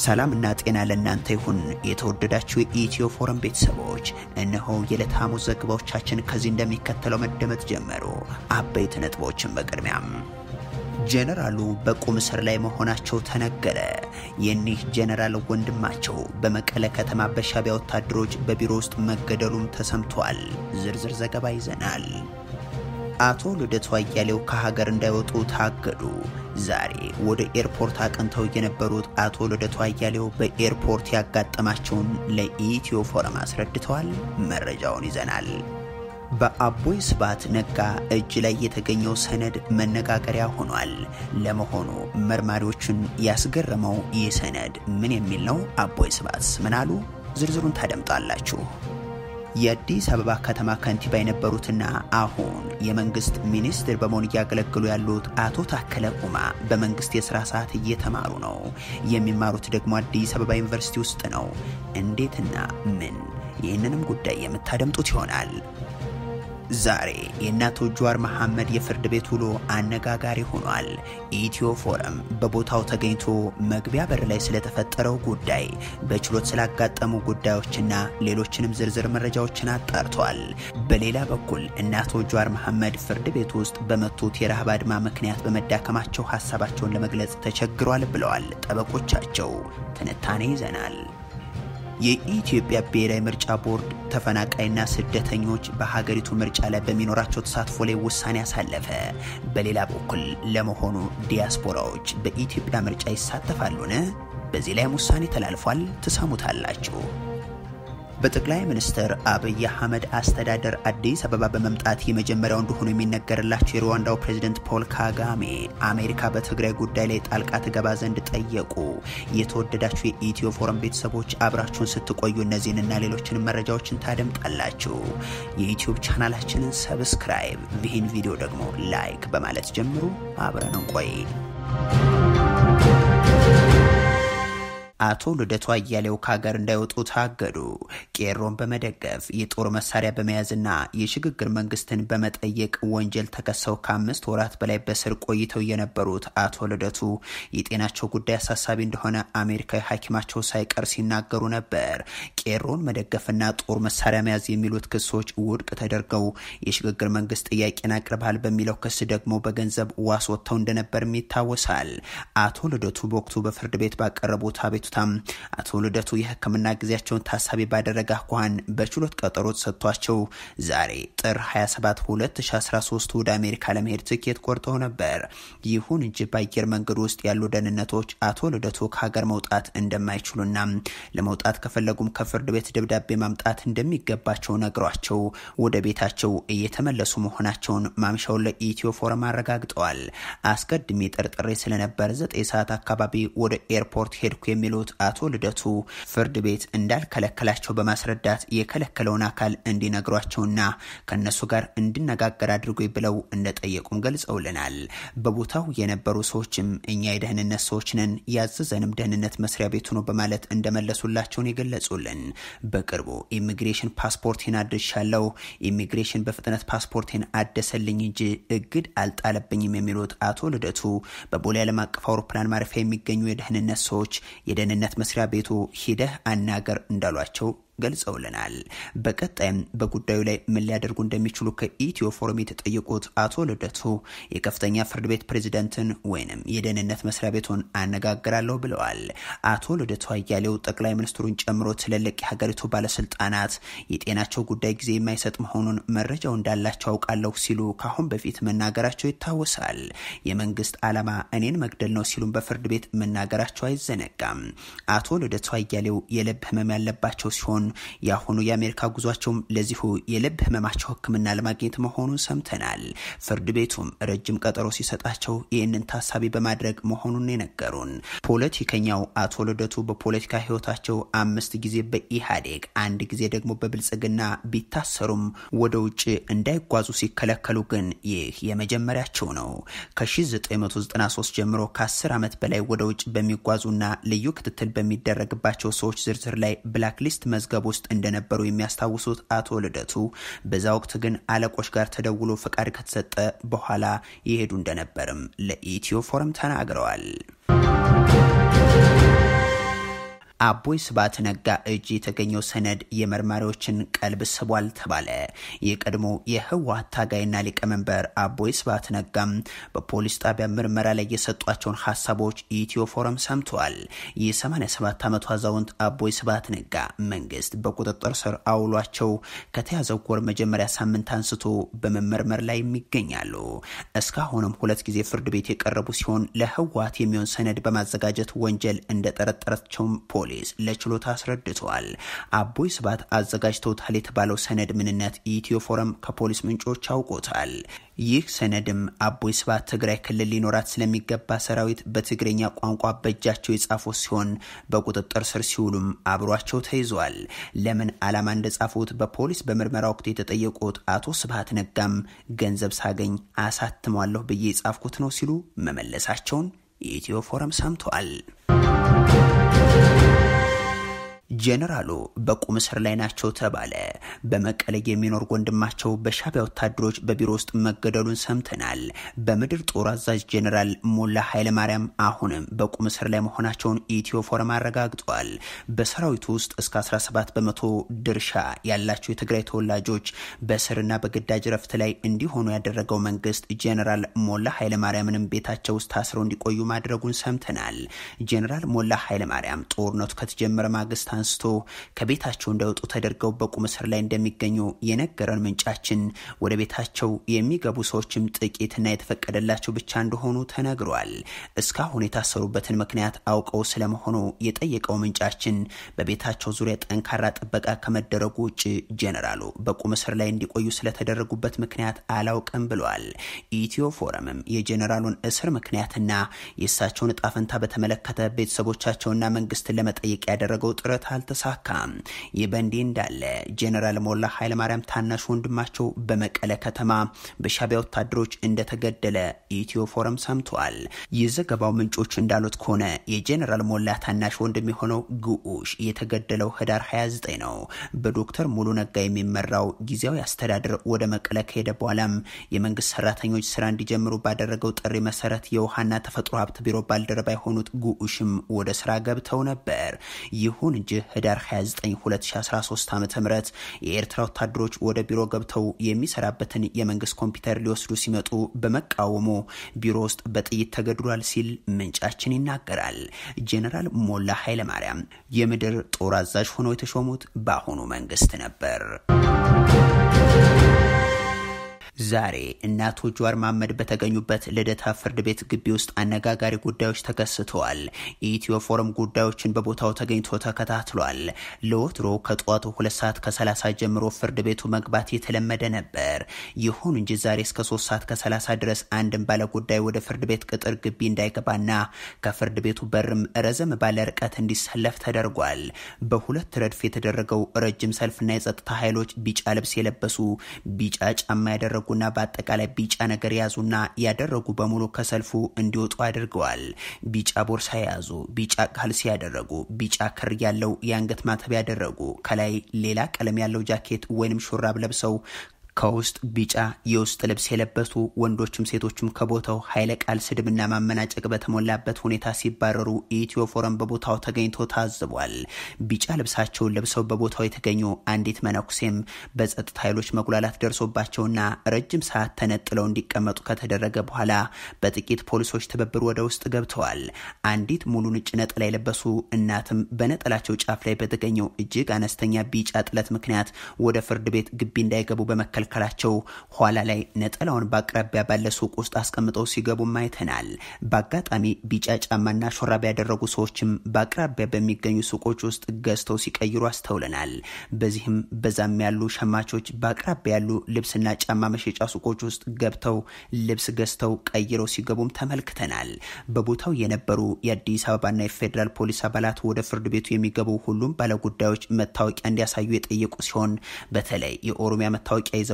ሰላም እና ጤና ለእናንተ ይሁን። የተወደዳችሁ የኢትዮ ፎረም ቤተሰቦች፣ እነሆ የዕለት ሐሙስ ዘገባዎቻችን ከዚህ እንደሚከተለው መደመጥ ጀመሩ። አበይት ነጥቦችን በቅድሚያም ጄኔራሉ በቁም እስር ላይ መሆናቸው ተነገረ። የኒህ ጄኔራል ወንድማቸው በመቀለ ከተማ በሻዕቢያ ወታደሮች በቢሮ ውስጥ መገደሉም ተሰምቷል። ዝርዝር ዘገባ ይዘናል። አቶ ልደቱ አያሌው ከሀገር እንዳይወጡ ታገዱ። ዛሬ ወደ ኤርፖርት አቅንተው የነበሩት አቶ ልደቱ አያሌው በኤርፖርት ያጋጠማቸውን ለኢትዮ ፎረም አስረድተዋል። መረጃውን ይዘናል። በአቦይ ስብሃት ነጋ እጅ ላይ የተገኘው ሰነድ መነጋገሪያ ሆኗል። ለመሆኑ መርማሪዎቹን ያስገረመው ይህ ሰነድ ምን የሚል ነው? አቦይ ስብሃትስ ምን አሉ? ዝርዝሩን ታደምጣላችሁ። የአዲስ አበባ ከተማ ከንቲባ የነበሩትና አሁን የመንግስት ሚኒስትር በመሆን እያገለገሉ ያሉት አቶ ታከለ ኡማ በመንግስት የስራ ሰዓት እየተማሩ ነው። የሚማሩት ደግሞ አዲስ አበባ ዩኒቨርሲቲ ውስጥ ነው። እንዴትና ምን? ይህንንም ጉዳይ የምታደምጡት ይሆናል። ዛሬ የእናቶ ጀዋር መሐመድ የፍርድ ቤት ውሎ አነጋጋሪ ሆኗል። ኢትዮ ፎረም በቦታው ተገኝቶ መግቢያ በር ላይ ስለተፈጠረው ጉዳይ፣ በችሎት ስላጋጠሙ ጉዳዮችና ሌሎችንም ዝርዝር መረጃዎችን አጣርቷል። በሌላ በኩል እናቶ ጀዋር መሐመድ ፍርድ ቤት ውስጥ በመቱት የረሃብ አድማ ምክንያት በመዳከማቸው ሀሳባቸውን ለመግለጽ ተቸግሯል ብለዋል ጠበቆቻቸው። ትንታኔ ይዘናል። የኢትዮጵያ ብሔራዊ ምርጫ ቦርድ ተፈናቃይና ስደተኞች በሀገሪቱ ምርጫ ላይ በሚኖራቸው ተሳትፎ ላይ ውሳኔ አሳለፈ። በሌላ በኩል ለመሆኑ ዲያስፖራዎች በኢትዮጵያ ምርጫ ይሳተፋሉን? በዚህ ላይም ውሳኔ ተላልፏል። ትሰሙታላችሁ። በጠቅላይ ሚኒስትር አብይ አህመድ አስተዳደር አዲስ አበባ በመምጣት የመጀመሪያው እንደሆኑ የሚነገርላቸው የሩዋንዳው ፕሬዝደንት ፖል ካጋሜ አሜሪካ በትግራይ ጉዳይ ላይ ጣልቃ ትገባ ዘንድ ጠየቁ። የተወደዳችሁ የኢትዮ ፎረም ቤተሰቦች አብራችሁን ስትቆዩ እነዚህንና ሌሎችንም መረጃዎችን ታደምጣላችሁ። የዩትዩብ ቻናላችንን ሰብስክራይብ፣ ይህን ቪዲዮ ደግሞ ላይክ በማለት ጀምሩ። አብረን እንቆይ። አቶ ልደቱ አያሌው ከሀገር እንዳይወጡ ታገዱ። ቄሮን በመደገፍ የጦር መሳሪያ በመያዝና የሽግግር መንግስትን በመጠየቅ ወንጀል ተከሰው ከአምስት ወራት በላይ በስር ቆይተው የነበሩት አቶ ልደቱ የጤናቸው ጉዳይ አሳሳቢ እንደሆነ አሜሪካዊ ሐኪማቸው ሳይቀር ሲናገሩ ነበር። ቄሮን መደገፍና ጦር መሳሪያ መያዝ የሚሉት ክሶች ውድቅ ተደርገው የሽግግር መንግስት ጥያቄን አቅርበሃል በሚለው ክስ ደግሞ በገንዘብ ዋስ ወጥተው እንደነበርም ይታወሳል። አቶ ልደቱ በወቅቱ በፍርድ ቤት ባቀረቡት አቤቱ አቶ ልደቱ የሕክምና ጊዜያቸውን ታሳቢ ባደረገ አኳኋን በችሎት ቀጠሮ ተሰጥቷቸው ዛሬ ጥር 27 2013 ወደ አሜሪካ ለመሄድ ትኬት ቆርጠው ነበር። ይሁን እንጂ በአየር መንገድ ውስጥ ያሉ ደህንነቶች አቶ ልደቱ ከሀገር መውጣት እንደማይችሉና ለመውጣት ከፈለጉም ከፍርድ ቤት ደብዳቤ ማምጣት እንደሚገባቸው ነግሯቸው ወደ ቤታቸው እየተመለሱ መሆናቸውን ማምሻውን ለኢትዮ ፎረም አረጋግጠዋል። አስቀድሜ ጠርጥሬ ስለነበር ዘጠኝ ሰዓት አካባቢ ወደ ኤርፖርት ሄድኩ የሚሉት አቶ ልደቱ ፍርድ ቤት እንዳልከለከላቸው በማስረዳት የከለከለውን አካል እንዲነግሯቸውና ከነሱ ጋር እንድነጋገር አድርጎ ብለው እንደጠየቁም ገልጸውልናል። በቦታው የነበሩ ሰዎችም እኛ የደህንነት ሰዎች ነን፣ ያዘዘንም ደህንነት መስሪያ ቤቱ ነው በማለት እንደመለሱላቸውን የገለጹልን። በቅርቡ ኢሚግሬሽን ፓስፖርቴን አድርሻለሁ፣ ኢሚግሬሽን በፍጥነት ፓስፖርቴን አደሰልኝ እንጂ እግድ አልጣለብኝም የሚሉት አቶ ልደቱ በቦሌ ዓለም አቀፍ አውሮፕላን ማረፊያ የሚገኙ የደህንነት ሰዎች የደህንነት መስሪያ ቤቱ ሂደህ አናገር እንዳሏቸው ገልጸውልናል። በቀጣይም በጉዳዩ ላይ ምን ሊያደርጉ እንደሚችሉ ከኢትዮ ፎረም የተጠየቁት አቶ ልደቱ የከፍተኛ ፍርድ ቤት ፕሬዝደንትን ወይንም የደህንነት መስሪያ ቤቱን አነጋግራለሁ ብለዋል። አቶ ልደቱ አያሌው ጠቅላይ ሚኒስትሩን ጨምሮ ትልልቅ የሀገሪቱ ባለስልጣናት የጤናቸው ጉዳይ ጊዜ የማይሰጥ መሆኑን መረጃው እንዳላቸው አውቃለሁ ሲሉ ከአሁን በፊት መናገራቸው ይታወሳል። የመንግስት ዓላማ እኔን መግደል ነው ሲሉም በፍርድ ቤት መናገራቸው አይዘነጋም። አቶ ልደቱ አያሌው የልብ ህመም ያለባቸው ሲሆን የአሁኑ የአሜሪካ ጉዟቸውም ለዚሁ የልብ ህመማቸው ሕክምና ለማግኘት መሆኑን ሰምተናል። ፍርድ ቤቱም ረጅም ቀጠሮ ሲሰጣቸው ይህንን ታሳቢ በማድረግ መሆኑን የነገሩን ፖለቲከኛው አቶ ልደቱ በፖለቲካ ህይወታቸው አምስት ጊዜ በኢህአዴግ አንድ ጊዜ ደግሞ በብልጽግና ቢታሰሩም ወደ ውጭ እንዳይጓዙ ሲከለከሉ ግን ይህ የመጀመሪያቸው ነው። ከ1993 ጀምሮ ከ10 ዓመት በላይ ወደ ውጭ በሚጓዙና ልዩ ክትትል በሚደረግባቸው ሰዎች ዝርዝር ላይ ብላክሊስት መዝገብ ውስጥ እንደነበሩ የሚያስታውሱት አቶ ልደቱ በዛ ወቅት ግን አለቆች ጋር ተደውሎ ፈቃድ ከተሰጠ በኋላ ይሄዱ እንደነበርም ለኢትዮ ፎረም ተናግረዋል። አቦይ ስብሃት ነጋ እጅ የተገኘው ሰነድ የመርማሪዎችን ቀልብ ስቧል ተባለ። የቀድሞ የህወሓት ታጋይና ሊቀመንበር አቦይ ስብሃት ነጋም በፖሊስ ጣቢያ ምርመራ ላይ የሰጧቸውን ሀሳቦች ኢትዮ ፎረም ሰምተዋል። የ87 ዓመቱ አዛውንት አቦይ ስብሃት ነጋ መንግስት በቁጥጥር ስር አውሏቸው ከተያዘው ወር መጀመሪያ ሳምንት አንስቶ በመመርመር ላይ ይገኛሉ። እስካሁንም ሁለት ጊዜ ፍርድ ቤት የቀረቡ ሲሆን ለህወሓት የሚሆን ሰነድ በማዘጋጀት ወንጀል እንደጠረጠራቸውም ፖሊስ ለችሎታ አስረድተዋል። አቦይ ስብሃት አዘጋጅተውታል የተባለው ሰነድ ምንነት ኢትዮ ፎረም ከፖሊስ ምንጮች አውቆታል። ይህ ሰነድም አቦይ ስብሃት ትግራይ ክልል ሊኖራት ስለሚገባ ሰራዊት በትግረኛ ቋንቋ በእጃቸው የጻፉ ሲሆን በቁጥጥር ስር ሲውሉም አብሯቸው ተይዟል። ለምን ዓላማ እንደጻፉት በፖሊስ በምርመራ ወቅት የተጠየቁት አቶ ስብሃት ነጋም ገንዘብ ሳገኝ አሳትሟለሁ ብዬ የጻፍኩት ነው ሲሉ መመለሳቸውን የኢትዮ ፎረም ሰምተዋል። ጄኔራሉ በቁም እስር ላይ ናቸው ተባለ። በመቀለ የሚኖር ወንድማቸው በሻዕቢያ ወታደሮች በቢሮ ውስጥ መገደሉን ሰምተናል። በምድር ጦር አዛዥ ጄኔራል ሞላ ኃይለማርያም አሁንም በቁም እስር ላይ መሆናቸውን ኢትዮ ፎረም አረጋግጧል። በሰራዊቱ ውስጥ እስከ 17 በመቶ ድርሻ ያላቸው የትግራይ ተወላጆች በእስርና በግዳጅ ረፍት ላይ እንዲሆኑ ያደረገው መንግስት ጄኔራል ሞላ ኃይለማርያምንም ቤታቸው ውስጥ ታስረው እንዲቆዩ ማድረጉን ሰምተናል። ጄኔራል ሞላ ኃይለማርያም ጦርነቱ ከተጀመረ ማግስት አንስቶ ከቤታቸው እንዳይወጡ ተደርገው በቁም እስር ላይ እንደሚገኙ የነገረን ምንጫችን ወደ ቤታቸው የሚገቡ ሰዎችም ጥቂትና የተፈቀደላቸው ብቻ እንደሆኑ ተነግሯል። እስካሁን የታሰሩበትን ምክንያት አውቀው ስለመሆኑ የጠየቀው ምንጫችን በቤታቸው ዙሪያ ጠንካራ ጥበቃ ከመደረጉ ውጭ ጄኔራሉ በቁም እስር ላይ እንዲቆዩ ስለተደረጉበት ምክንያት አላውቅም ብሏል። ኢትዮ ፎረምም የጄኔራሉን እስር ምክንያትና የእሳቸውን እጣ ፈንታ በተመለከተ ቤተሰቦቻቸውና መንግስትን ለመጠየቅ ያደረገው ጥረት አልተሳካም። ይህ በእንዲህ እንዳለ ጄኔራል ሞላ ኃይለማርያም ታናሽ ወንድማቸው በመቀለ ከተማ በሻዕቢያ ወታደሮች እንደተገደለ ኢትዮ ፎረም ሰምተዋል። የዘገባው ምንጮች እንዳሉት ከሆነ የጄኔራል ሞላ ታናሽ ወንድም የሆነው ግዑሽ የተገደለው ህዳር 29 ነው። በዶክተር ሙሉ ነጋ የሚመራው ጊዜያዊ አስተዳደር ወደ መቀለ ከሄደ በኋላም የመንግስት ሰራተኞች ስራ እንዲጀምሩ ባደረገው ጥሪ መሰረት የውሃና ተፈጥሮ ሀብት ቢሮ ባልደረባ የሆኑት ግዑሽም ወደ ስራ ገብተው ነበር። ይሁን እንጂ ህዳር 29 2013 ዓ ም የኤርትራ ወታደሮች ወደ ቢሮ ገብተው የሚሰራበትን የመንግስት ኮምፒውተር ሊወስዱ ሲመጡ በመቃወሙ ቢሮ ውስጥ በጥይት ተገድሏል ሲል ምንጫችን ይናገራል። ጄኔራል ሞላ ኃይለማርያም የምድር ጦር አዛዥ ሆነው የተሾሙት በአሁኑ መንግስት ነበር። ዛሬ እነ አቶ ጀዋር መሐመድ በተገኙበት ልደታ ፍርድ ቤት ግቢ ውስጥ አነጋጋሪ ጉዳዮች ተከስተዋል። የኢትዮ ፎረም ጉዳዮችን በቦታው ተገኝቶ ተከታትሏል። ለወትሮ ከጠዋቱ ሁለት ሰዓት ከሰላሳ ጀምሮ ፍርድ ቤቱ መግባት የተለመደ ነበር። ይሁን እንጂ ዛሬ እስከ ሶስት ሰዓት ከሰላሳ ድረስ አንድም ባለ ጉዳይ ወደ ፍርድ ቤት ቅጥር ግቢ እንዳይገባና ከፍርድ ቤቱ በርም ረዘም ባለ ርቀት እንዲሰለፍ ተደርጓል። በሁለት ረድፍ የተደረገው ረጅም ሰልፍና የጸጥታ ኃይሎች ቢጫ ልብስ የለበሱ ቢጫ ጫማ ያደረጉ ና በአጠቃላይ ቢጫ ነገር የያዙና ያደረጉ በሙሉ ከሰልፉ እንዲወጡ አድርገዋል። ቢጫ ቦርሳ የያዙ፣ ቢጫ ካልሲ ያደረጉ፣ ቢጫ ክር ያለው የአንገት ማተብ ያደረጉ፣ ከላይ ሌላ ቀለም ያለው ጃኬት ወይንም ሹራብ ለብሰው ከውስጥ ቢጫ የውስጥ ልብስ የለበሱ ወንዶችም ሴቶችም ከቦታው ኃይለ ቃል ስድብና ማመናጨቅ በተሞላበት ሁኔታ ሲባረሩ ኢትዮ ፎረም በቦታው ተገኝቶ ታዝቧል። ቢጫ ልብሳቸውን ለብሰው በቦታው የተገኙ አንዲት መነኩሴም በጸጥታ ኃይሎች መጉላላት ደርሶባቸውና ረጅም ሰዓት ተነጥለው እንዲቀመጡ ከተደረገ በኋላ በጥቂት ፖሊሶች ትብብር ወደ ውስጥ ገብተዋል። አንዲት ሙሉ ነጭ ነጠላ የለበሱ እናትም በነጠላቸው ጫፍ ላይ በተገኘው እጅግ አነስተኛ ቢጫ ጥለት ምክንያት ወደ ፍርድ ቤት ግቢ እንዳይገቡ በመከልከል ከላቸው ኋላ ላይ ነጠላውን በአቅራቢያ ባለ ሱቅ ውስጥ አስቀምጠው ሲገቡም አይተናል። በአጋጣሚ ቢጫ ጫማና ሾራብ ያደረጉ ሰዎችም በአቅራቢያ በሚገኙ ሱቆች ውስጥ ገዝተው ሲቀይሩ አስተውለናል። በዚህም በዛም ያሉ ሸማቾች በአቅራቢያ ያሉ ልብስና ጫማ መሸጫ ሱቆች ውስጥ ገብተው ልብስ ገዝተው ቀይረው ሲገቡም ተመልክተናል። በቦታው የነበሩ የአዲስ አበባና የፌዴራል ፖሊስ አባላት ወደ ፍርድ ቤቱ የሚገቡ ሁሉም ባለጉዳዮች መታወቂያ እንዲያሳዩ የጠየቁ ሲሆን በተለይ የኦሮሚያ መታወቂያ ይዘው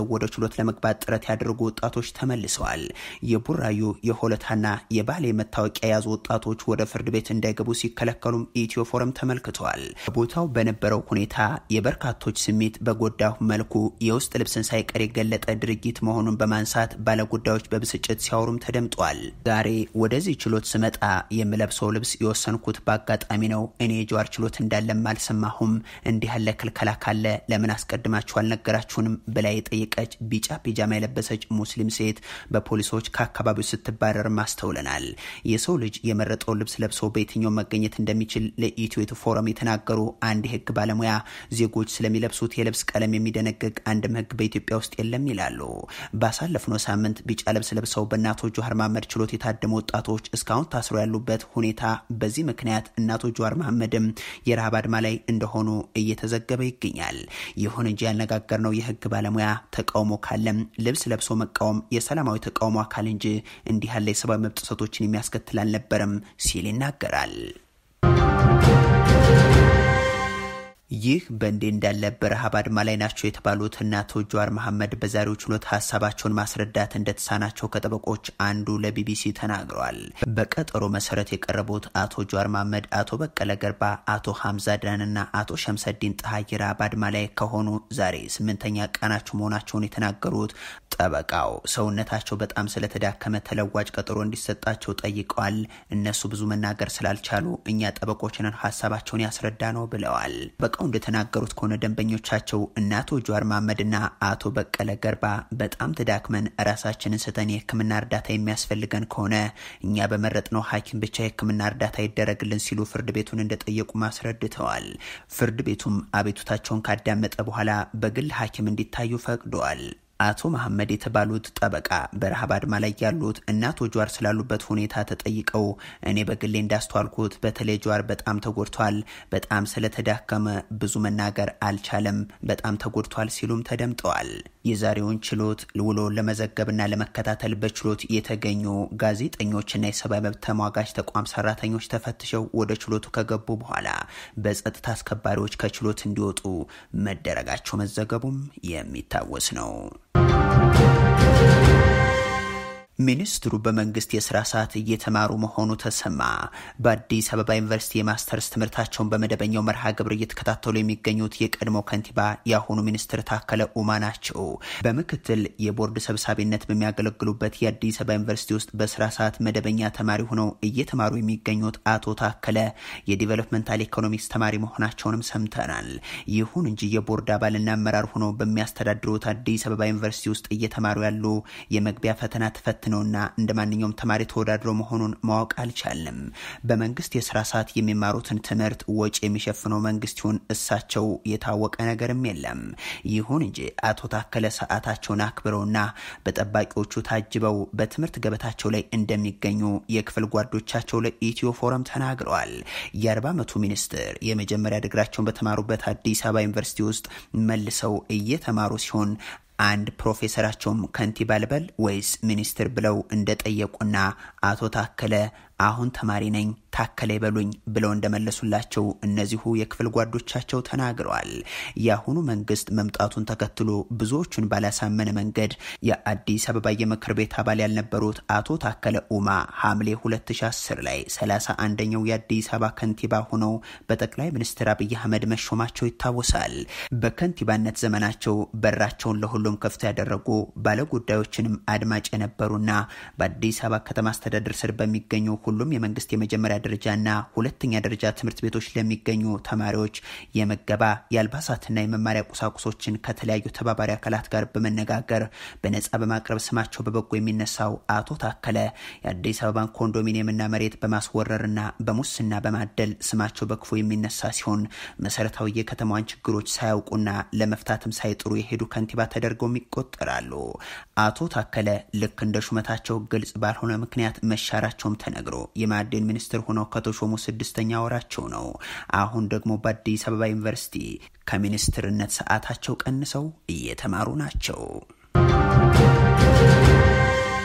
ይዘው ወደ ችሎት ለመግባት ጥረት ያደረጉ ወጣቶች ተመልሰዋል። የቡራዩ የሆለታና የባሌ መታወቂያ የያዙ ወጣቶች ወደ ፍርድ ቤት እንዳይገቡ ሲከለከሉም ኢትዮ ፎረም ተመልክተዋል። በቦታው በነበረው ሁኔታ የበርካቶች ስሜት በጎዳሁ መልኩ የውስጥ ልብስን ሳይቀር የገለጠ ድርጊት መሆኑን በማንሳት ባለጉዳዮች በብስጭት ሲያወሩም ተደምጧል። ዛሬ ወደዚህ ችሎት ስመጣ የምለብሰው ልብስ የወሰንኩት በአጋጣሚ ነው። እኔ የጀዋር ችሎት እንዳለም አልሰማሁም። እንዲህ ያለ ክልከላ ካለ ለምን አስቀድማችሁ አልነገራችሁንም? ብላ የጠየቀች ቢጫ ፒጃማ የለበሰች ሙስሊም ሴት በፖሊሶች ከአካባቢው ስትባረር ማስተውለናል። የሰው ልጅ የመረጠውን ልብስ ለብሶ በየትኛው መገኘት እንደሚችል ለኢትዮ ፎረም የተናገሩ አንድ የህግ ባለሙያ ዜጎች ስለሚለብሱት የልብስ ቀለም የሚደነግግ አንድም ህግ በኢትዮጵያ ውስጥ የለም ይላሉ። ባሳለፍነው ሳምንት ቢጫ ልብስ ለብሰው በእነ አቶ ጀዋር መሐመድ ችሎት የታደሙ ወጣቶች እስካሁን ታስረው ያሉበት ሁኔታ በዚህ ምክንያት እነ አቶ ጀዋር መሐመድም የረሃብ አድማ ላይ እንደሆኑ እየተዘገበ ይገኛል። ይሁን እንጂ ያነጋገርነው የህግ ባለሙያ ተቃውሞ ካለም ልብስ ለብሶ መቃወም የሰላማዊ ተቃውሞ አካል እንጂ እንዲህ ያለ የሰብአዊ መብት ጥሰቶችን የሚያስከትል አልነበረም ሲል ይናገራል። ይህ በእንዲህ እንዳለ በረሃብ አድማ ላይ ናቸው የተባሉት እነ አቶ ጀዋር መሐመድ በዛሬው ችሎት ሀሳባቸውን ማስረዳት እንደተሳናቸው ከጠበቆች አንዱ ለቢቢሲ ተናግረዋል። በቀጠሮ መሰረት የቀረቡት አቶ ጀዋር መሐመድ፣ አቶ በቀለ ገርባ፣ አቶ ሀምዛ ድናንና አቶ ሸምሰዲን ጣሃ ረሃብ አድማ ላይ ከሆኑ ዛሬ ስምንተኛ ቀናቸው መሆናቸውን የተናገሩት ጠበቃው ሰውነታቸው በጣም ስለተዳከመ ተለዋጭ ቀጠሮ እንዲሰጣቸው ጠይቀዋል። እነሱ ብዙ መናገር ስላልቻሉ እኛ ጠበቆችንን ሀሳባቸውን ያስረዳ ነው ብለዋል። ጠበቃው እንደተናገሩት ከሆነ ደንበኞቻቸው እነ አቶ ጀዋር መሐመድና አቶ በቀለ ገርባ በጣም ተዳክመን ራሳችንን ስተን የሕክምና እርዳታ የሚያስፈልገን ከሆነ እኛ በመረጥነው ሐኪም ብቻ የሕክምና እርዳታ ይደረግልን ሲሉ ፍርድ ቤቱን እንደጠየቁ አስረድተዋል። ፍርድ ቤቱም አቤቱታቸውን ካዳመጠ በኋላ በግል ሐኪም እንዲታዩ ፈቅደዋል። አቶ መሐመድ የተባሉት ጠበቃ በረሃብ አድማ ላይ ያሉት እነ አቶ ጀዋር ስላሉበት ሁኔታ ተጠይቀው እኔ በግሌ እንዳስተዋልኩት በተለይ ጀዋር በጣም ተጎድቷል፣ በጣም ስለተዳከመ ብዙ መናገር አልቻለም፣ በጣም ተጎድቷል ሲሉም ተደምጠዋል። የዛሬውን ችሎት ውሎ ለመዘገብና ለመከታተል በችሎት የተገኙ ጋዜጠኞችና የሰብአዊ መብት ተሟጋች ተቋም ሰራተኞች ተፈትሸው ወደ ችሎቱ ከገቡ በኋላ በጸጥታ አስከባሪዎች ከችሎት እንዲወጡ መደረጋቸው መዘገቡም የሚታወስ ነው። ሚኒስትሩ በመንግስት የስራ ሰዓት እየተማሩ መሆኑ ተሰማ። በአዲስ አበባ ዩኒቨርሲቲ የማስተርስ ትምህርታቸውን በመደበኛው መርሃ ግብር እየተከታተሉ የሚገኙት የቀድሞ ከንቲባ የአሁኑ ሚኒስትር ታከለ ኡማ ናቸው። በምክትል የቦርድ ሰብሳቢነት በሚያገለግሉበት የአዲስ አበባ ዩኒቨርሲቲ ውስጥ በስራ ሰዓት መደበኛ ተማሪ ሆነው እየተማሩ የሚገኙት አቶ ታከለ የዲቨሎፕመንታል ኢኮኖሚክስ ተማሪ መሆናቸውንም ሰምተናል። ይሁን እንጂ የቦርድ አባልና አመራር ሆነው በሚያስተዳድሩት አዲስ አበባ ዩኒቨርሲቲ ውስጥ እየተማሩ ያሉ የመግቢያ ፈተና ተፈት ነውና እንደ ማንኛውም ተማሪ ተወዳድሮ መሆኑን ማወቅ አልቻለም። በመንግስት የስራ ሰዓት የሚማሩትን ትምህርት ወጪ የሚሸፍነው መንግስት ይሁን እሳቸው የታወቀ ነገርም የለም። ይሁን እንጂ አቶ ታከለ ሰዓታቸውን አክብረውና በጠባቂዎቹ ታጅበው በትምህርት ገበታቸው ላይ እንደሚገኙ የክፍል ጓዶቻቸው ለኢትዮ ፎረም ተናግረዋል። የአርባ ዓመቱ ሚኒስትር የመጀመሪያ ድግራቸውን በተማሩበት አዲስ አበባ ዩኒቨርሲቲ ውስጥ መልሰው እየተማሩ ሲሆን አንድ ፕሮፌሰራቸውም ከንቲባ ልበል ወይስ ሚኒስትር ብለው እንደጠየቁና አቶ ታከለ አሁን ተማሪ ነኝ ታከለ ይበሉኝ ብለው እንደመለሱላቸው እነዚሁ የክፍል ጓዶቻቸው ተናግረዋል። የአሁኑ መንግስት መምጣቱን ተከትሎ ብዙዎቹን ባላሳመነ መንገድ የአዲስ አበባ የምክር ቤት አባል ያልነበሩት አቶ ታከለ ኡማ ሐምሌ 2010 ላይ 31ኛው የአዲስ አበባ ከንቲባ ሆነው በጠቅላይ ሚኒስትር አብይ አህመድ መሾማቸው ይታወሳል። በከንቲባነት ዘመናቸው በራቸውን ለሁሉም ክፍት ያደረጉ ባለጉዳዮችንም አድማጭ የነበሩና በአዲስ አበባ ከተማ አስተዳደር ስር በሚገኙ ሁሉም የመንግስት የመጀመሪያ ደረጃና ሁለተኛ ደረጃ ትምህርት ቤቶች ለሚገኙ ተማሪዎች የመገባ የአልባሳትና የመማሪያ ቁሳቁሶችን ከተለያዩ ተባባሪ አካላት ጋር በመነጋገር በነጻ በማቅረብ ስማቸው በበጎ የሚነሳው አቶ ታከለ የአዲስ አበባን ኮንዶሚኒየምና መሬት በማስወረርና በሙስና በማደል ስማቸው በክፉ የሚነሳ ሲሆን መሰረታዊ የከተማዋን ችግሮች ሳያውቁና ለመፍታትም ሳይጥሩ የሄዱ ከንቲባ ተደርገውም ይቆጠራሉ። አቶ ታከለ ልክ እንደ ሹመታቸው ግልጽ ባልሆነ ምክንያት መሻራቸውም ተነግሮ የማዕድን ሚኒስትር ሆነው ከተሾሙ ስድስተኛ ወራቸው ነው። አሁን ደግሞ በአዲስ አበባ ዩኒቨርሲቲ ከሚኒስትርነት ሰዓታቸው ቀንሰው እየተማሩ ናቸው።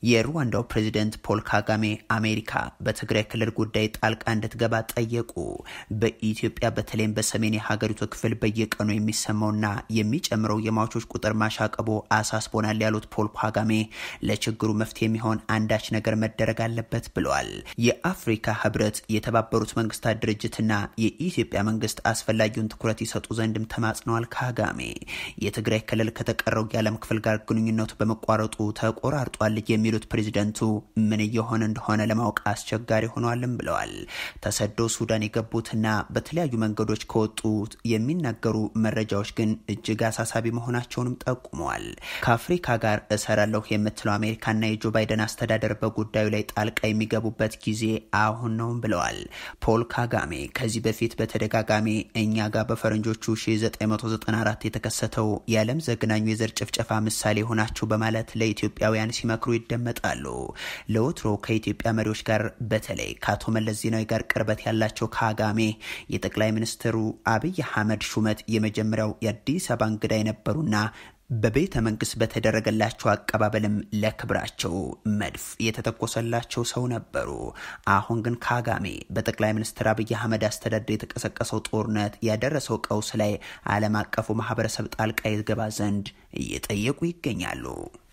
የሩዋንዳው ፕሬዚደንት ፖል ካጋሜ አሜሪካ በትግራይ ክልል ጉዳይ ጣልቃ እንድትገባ ጠየቁ። በኢትዮጵያ በተለይም በሰሜን የሀገሪቱ ክፍል በየቀኑ የሚሰማውና የሚጨምረው የሟቾች ቁጥር ማሻቀቦ አሳስቦናል ያሉት ፖል ካጋሜ ለችግሩ መፍትሄ የሚሆን አንዳች ነገር መደረግ አለበት ብለዋል። የአፍሪካ ህብረት፣ የተባበሩት መንግስታት ድርጅትና የኢትዮጵያ መንግስት አስፈላጊውን ትኩረት ይሰጡ ዘንድም ተማጽነዋል። ካጋሜ የትግራይ ክልል ከተቀረው የዓለም ክፍል ጋር ግንኙነቱ በመቋረጡ ተቆራርጧል የሚሉት ፕሬዚደንቱ ምን እየሆነ እንደሆነ ለማወቅ አስቸጋሪ ሆኗልም ብለዋል። ተሰደው ሱዳን የገቡትና በተለያዩ መንገዶች ከወጡት የሚናገሩ መረጃዎች ግን እጅግ አሳሳቢ መሆናቸውንም ጠቁመዋል። ከአፍሪካ ጋር እሰራለሁ የምትለው አሜሪካና የጆ ባይደን አስተዳደር በጉዳዩ ላይ ጣልቃ የሚገቡበት ጊዜ አሁን ነውም ብለዋል። ፖል ካጋሜ ከዚህ በፊት በተደጋጋሚ እኛ ጋር በፈረንጆቹ 1994 የተከሰተው የዓለም ዘግናኙ የዘር ጭፍጨፋ ምሳሌ ሆናችሁ በማለት ለኢትዮጵያውያን ሲመክሩ ይደመጣሉ። ለወትሮ ከኢትዮጵያ መሪዎች ጋር በተለይ ከአቶ መለስ ዜናዊ ጋር ቅርበት ያላቸው ካጋሜ የጠቅላይ ሚኒስትሩ አብይ አህመድ ሹመት የመጀመሪያው የአዲስ አበባ እንግዳ የነበሩና በቤተ መንግስት በተደረገላቸው አቀባበልም ለክብራቸው መድፍ የተተኮሰላቸው ሰው ነበሩ። አሁን ግን ካጋሜ በጠቅላይ ሚኒስትር አብይ አህመድ አስተዳደር የተቀሰቀሰው ጦርነት ያደረሰው ቀውስ ላይ ዓለም አቀፉ ማህበረሰብ ጣልቃ ይገባ ዘንድ እየጠየቁ ይገኛሉ።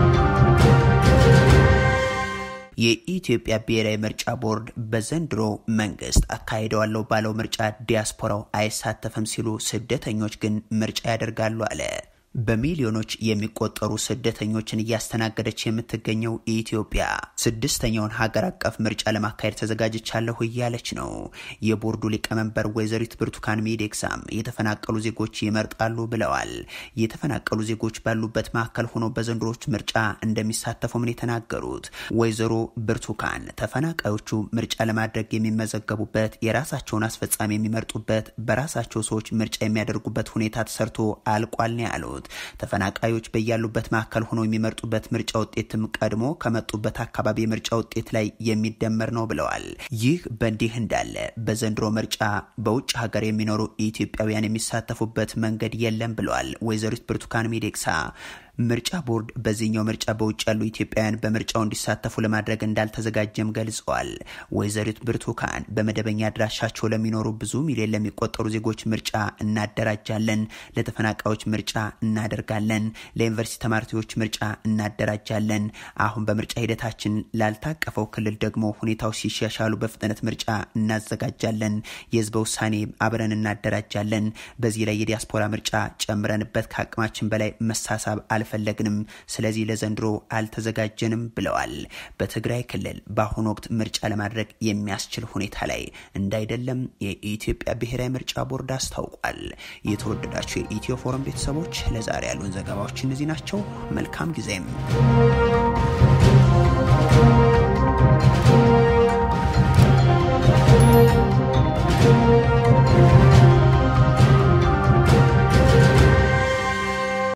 የኢትዮጵያ ብሔራዊ ምርጫ ቦርድ በዘንድሮ መንግስት አካሂደዋለሁ ባለው ምርጫ ዲያስፖራው አይሳተፍም ሲሉ ስደተኞች ግን ምርጫ ያደርጋሉ አለ። በሚሊዮኖች የሚቆጠሩ ስደተኞችን እያስተናገደች የምትገኘው ኢትዮጵያ ስድስተኛውን ሀገር አቀፍ ምርጫ ለማካሄድ ተዘጋጅቻለሁ እያለች ነው። የቦርዱ ሊቀመንበር ወይዘሪት ብርቱካን ሚደቅሳም የተፈናቀሉ ዜጎች ይመርጣሉ ብለዋል። የተፈናቀሉ ዜጎች ባሉበት ማዕከል ሆኖ በዘንድሮች ምርጫ እንደሚሳተፉም ነው የተናገሩት። ወይዘሮ ብርቱካን ተፈናቃዮቹ ምርጫ ለማድረግ የሚመዘገቡበት፣ የራሳቸውን አስፈጻሚ የሚመርጡበት፣ በራሳቸው ሰዎች ምርጫ የሚያደርጉበት ሁኔታ ተሰርቶ አልቋል ነው ያሉት። ተፈናቃዮች በያሉበት ማዕከል ሆኖ የሚመርጡበት ምርጫ ውጤትም ቀድሞ ከመጡበት አካባቢ የምርጫ ውጤት ላይ የሚደመር ነው ብለዋል። ይህ በእንዲህ እንዳለ በዘንድሮ ምርጫ በውጭ ሀገር የሚኖሩ ኢትዮጵያውያን የሚሳተፉበት መንገድ የለም ብለዋል ወይዘሪት ብርቱካን ሚደቅሳ። ምርጫ ቦርድ በዚህኛው ምርጫ በውጭ ያሉ ኢትዮጵያውያን በምርጫው እንዲሳተፉ ለማድረግ እንዳልተዘጋጀም ገልጸዋል። ወይዘሪት ብርቱካን በመደበኛ አድራሻቸው ለሚኖሩ ብዙ ሚሊዮን ለሚቆጠሩ ዜጎች ምርጫ እናደራጃለን፣ ለተፈናቃዮች ምርጫ እናደርጋለን፣ ለዩኒቨርሲቲ ተማሪዎች ምርጫ እናደራጃለን። አሁን በምርጫ ሂደታችን ላልታቀፈው ክልል ደግሞ ሁኔታው ሲሻሻሉ በፍጥነት ምርጫ እናዘጋጃለን፣ የህዝበ ውሳኔ አብረን እናደራጃለን። በዚህ ላይ የዲያስፖራ ምርጫ ጨምረንበት ከአቅማችን በላይ መሳሳብ አልፈለግንም። ስለዚህ ለዘንድሮ አልተዘጋጀንም ብለዋል። በትግራይ ክልል በአሁኑ ወቅት ምርጫ ለማድረግ የሚያስችል ሁኔታ ላይ እንዳይደለም የኢትዮጵያ ብሔራዊ ምርጫ ቦርድ አስታውቋል። የተወደዳቸው የኢትዮ ፎረም ቤተሰቦች ለዛሬ ያሉን ዘገባዎች እነዚህ ናቸው። መልካም ጊዜም